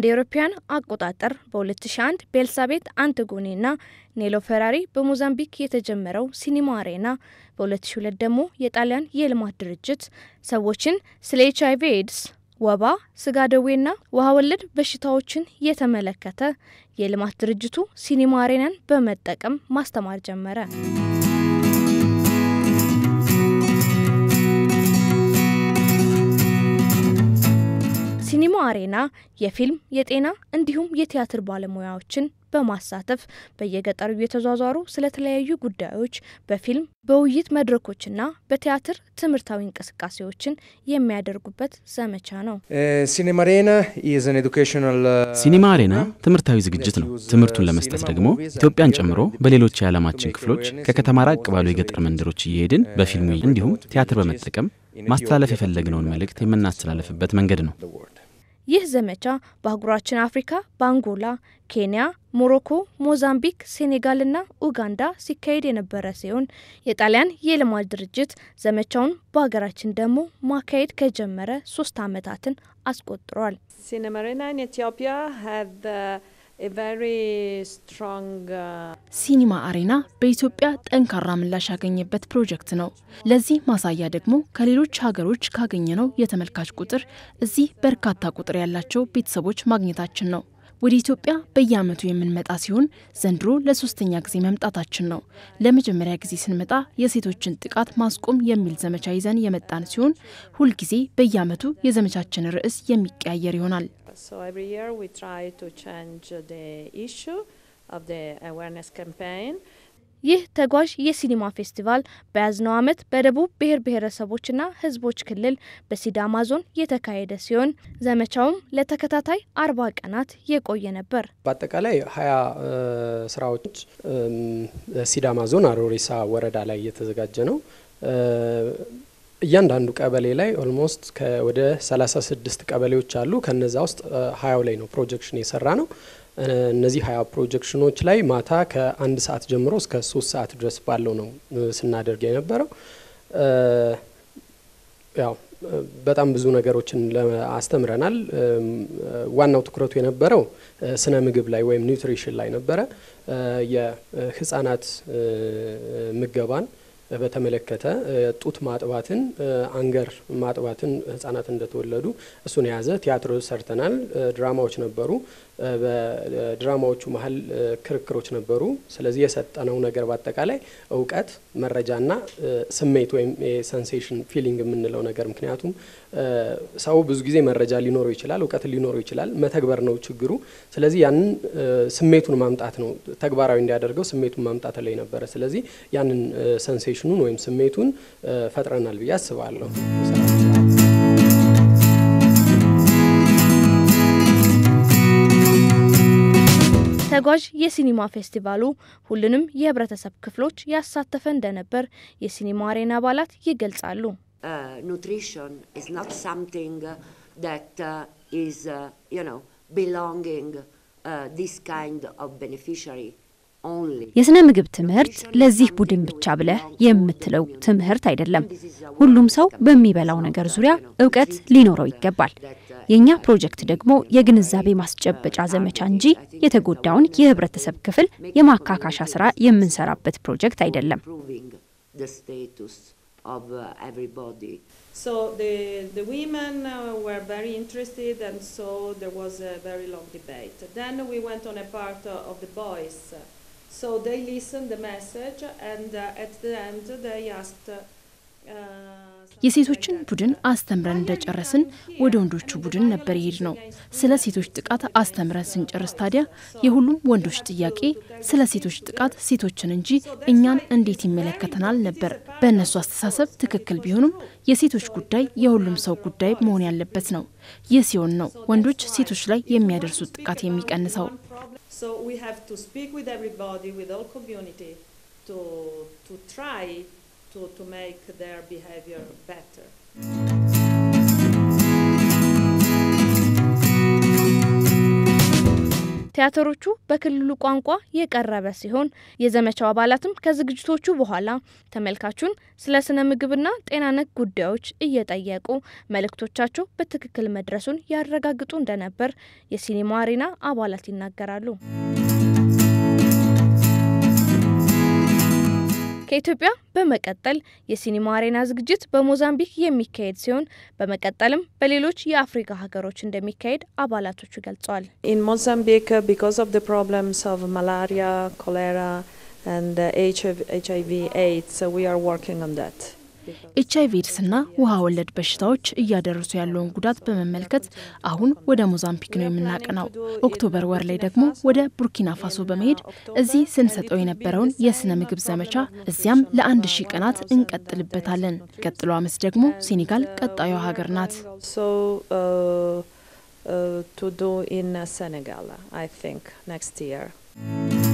እንደ ኤሮፓያን አቆጣጠር በ2001 በኤልሳቤት አንትጎኔና ኔሎ ፈራሪ በሞዛምቢክ የተጀመረው ሲኒማ አሬና በ2002 ደግሞ የጣሊያን የልማት ድርጅት ሰዎችን ስለ ኤች አይቪ ኤድስ፣ ወባ፣ ስጋ ደዌና ውሃ ወለድ በሽታዎችን የተመለከተ የልማት ድርጅቱ ሲኒማ አሬናን በመጠቀም ማስተማር ጀመረ። ሲኒማ አሬና የፊልም የጤና እንዲሁም የቲያትር ባለሙያዎችን በማሳተፍ በየገጠሩ የተዟዟሩ ስለተለያዩ ጉዳዮች በፊልም በውይይት መድረኮችና በቲያትር ትምህርታዊ እንቅስቃሴዎችን የሚያደርጉበት ዘመቻ ነው። ሲኒማ አሬና ትምህርታዊ ዝግጅት ነው። ትምህርቱን ለመስጠት ደግሞ ኢትዮጵያን ጨምሮ በሌሎች የዓለማችን ክፍሎች ከከተማ ራቅ ባሉ የገጠር መንደሮች እየሄድን በፊልሙ እንዲሁም ቲያትር በመጠቀም ማስተላለፍ የፈለግነውን መልእክት የምናስተላለፍበት መንገድ ነው። ይህ ዘመቻ በአህጉራችን አፍሪካ በአንጎላ፣ ኬንያ፣ ሞሮኮ፣ ሞዛምቢክ፣ ሴኔጋልና ኡጋንዳ ሲካሄድ የነበረ ሲሆን የጣሊያን የልማት ድርጅት ዘመቻውን በሀገራችን ደግሞ ማካሄድ ከጀመረ ሶስት ዓመታትን አስቆጥሯል። ሲኒማ አሬና በኢትዮጵያ ጠንካራ ምላሽ ያገኘበት ፕሮጀክት ነው። ለዚህ ማሳያ ደግሞ ከሌሎች ሀገሮች ካገኘነው የተመልካች ቁጥር እዚህ በርካታ ቁጥር ያላቸው ቤተሰቦች ማግኘታችን ነው። ወደ ኢትዮጵያ በየዓመቱ የምንመጣ ሲሆን ዘንድሮ ለሶስተኛ ጊዜ መምጣታችን ነው። ለመጀመሪያ ጊዜ ስንመጣ የሴቶችን ጥቃት ማስቆም የሚል ዘመቻ ይዘን የመጣን ሲሆን ሁልጊዜ በየዓመቱ የዘመቻችን ርዕስ የሚቀያየር ይሆናል። So every year we try to change the issue of the awareness campaign. ይህ ተጓዥ የሲኒማ ፌስቲቫል በያዝነው ዓመት በደቡብ ብሔር ብሔረሰቦችና ሕዝቦች ክልል በሲዳማ ዞን የተካሄደ ሲሆን ዘመቻውም ለተከታታይ አርባ ቀናት የቆየ ነበር። በአጠቃላይ ሀያ ስራዎች ሲዳማ ዞን አሮሪሳ ወረዳ ላይ እየተዘጋጀ ነው። እያንዳንዱ ቀበሌ ላይ ኦልሞስት ወደ 36 ቀበሌዎች አሉ። ከነዛ ውስጥ ሀያው ላይ ነው ፕሮጀክሽን የሰራ ነው። እነዚህ ሀያ ፕሮጀክሽኖች ላይ ማታ ከአንድ ሰዓት ጀምሮ እስከ ሶስት ሰዓት ድረስ ባለው ነው ስናደርግ የነበረው። ያው በጣም ብዙ ነገሮችን አስተምረናል። ዋናው ትኩረቱ የነበረው ስነ ምግብ ላይ ወይም ኒውትሪሽን ላይ ነበረ። የህጻናት ምገባን በተመለከተ ጡት ማጥባትን፣ አንገር ማጥባትን ህጻናት እንደተወለዱ እሱን የያዘ ቲያትር ሰርተናል። ድራማዎች ነበሩ። በድራማዎቹ መሀል ክርክሮች ነበሩ። ስለዚህ የሰጠነው ነገር በአጠቃላይ እውቀት፣ መረጃና ስሜት ወይም የሰንሴሽን ፊሊንግ የምንለው ነገር ምክንያቱም ሰው ብዙ ጊዜ መረጃ ሊኖረው ይችላል፣ እውቀት ሊኖረው ይችላል። መተግበር ነው ችግሩ። ስለዚህ ያንን ስሜቱን ማምጣት ነው ተግባራዊ እንዲያደርገው ስሜቱን ማምጣት ላይ ነበረ። ስለዚህ ያንን ሰንሴሽኑን ወይም ስሜቱን ፈጥረናል ብዬ አስባለሁ። ተጓዥ የሲኒማ ፌስቲቫሉ ሁሉንም የህብረተሰብ ክፍሎች ያሳተፈ እንደነበር የሲኒማ አሬና አባላት ይገልጻሉ። nutrition is not something that uh, is, uh, you know, belonging uh, this kind of beneficiary only. የስነ ምግብ ትምህርት ለዚህ ቡድን ብቻ ብለህ የምትለው ትምህርት አይደለም። ሁሉም ሰው በሚበላው ነገር ዙሪያ እውቀት ሊኖረው ይገባል። የእኛ ፕሮጀክት ደግሞ የግንዛቤ ማስጨበጫ ዘመቻ እንጂ የተጎዳውን የህብረተሰብ ክፍል የማካካሻ ስራ የምንሰራበት ፕሮጀክት አይደለም። The status of uh, everybody. So the, the women uh, were very interested and so there was a very long debate. Then we went on a part uh, of the boys. So they listened the message and uh, at the end they asked uh, የሴቶችን ቡድን አስተምረን እንደጨረስን ወደ ወንዶቹ ቡድን ነበር የሄድ ነው። ስለ ሴቶች ጥቃት አስተምረን ስንጨርስ ታዲያ የሁሉም ወንዶች ጥያቄ ስለ ሴቶች ጥቃት ሴቶችን እንጂ እኛን እንዴት ይመለከተናል ነበር። በእነሱ አስተሳሰብ ትክክል ቢሆኑም የሴቶች ጉዳይ የሁሉም ሰው ጉዳይ መሆን ያለበት ነው። ይህ ሲሆን ነው ወንዶች ሴቶች ላይ የሚያደርሱት ጥቃት የሚቀንሰው። So we have to speak with everybody, with all community, to to try to, to make their behavior better. ቲያትሮቹ በክልሉ ቋንቋ የቀረበ ሲሆን የዘመቻው አባላትም ከዝግጅቶቹ በኋላ ተመልካቹን ስለ ስነ ምግብና ጤና ነክ ጉዳዮች እየጠየቁ መልእክቶቻቸው በትክክል መድረሱን ያረጋግጡ እንደነበር የሲኒማ አሬና አባላት ይናገራሉ። ከኢትዮጵያ በመቀጠል የሲኒማ አሬና ዝግጅት በሞዛምቢክ የሚካሄድ ሲሆን በመቀጠልም በሌሎች የአፍሪካ ሀገሮች እንደሚካሄድ አባላቶቹ ገልጸዋል። In Mozambique, uh, because of the problems of malaria, cholera, and uh, HIV, HIV AIDS, uh, we are working on that. ኤች አይቪ ኤድስና ውሃ ወለድ በሽታዎች እያደረሱ ያለውን ጉዳት በመመልከት አሁን ወደ ሞዛምቢክ ነው የምናቀናው። ኦክቶበር ወር ላይ ደግሞ ወደ ቡርኪና ፋሶ በመሄድ እዚህ ስንሰጠው የነበረውን የስነ ምግብ ዘመቻ እዚያም ለአንድ ሺህ ቀናት እንቀጥልበታለን። ቀጥሎ አመት ደግሞ ሴኔጋል ቀጣዩ ሀገር ናት። So, uh, uh, to do in uh, Senegal, I think, next year.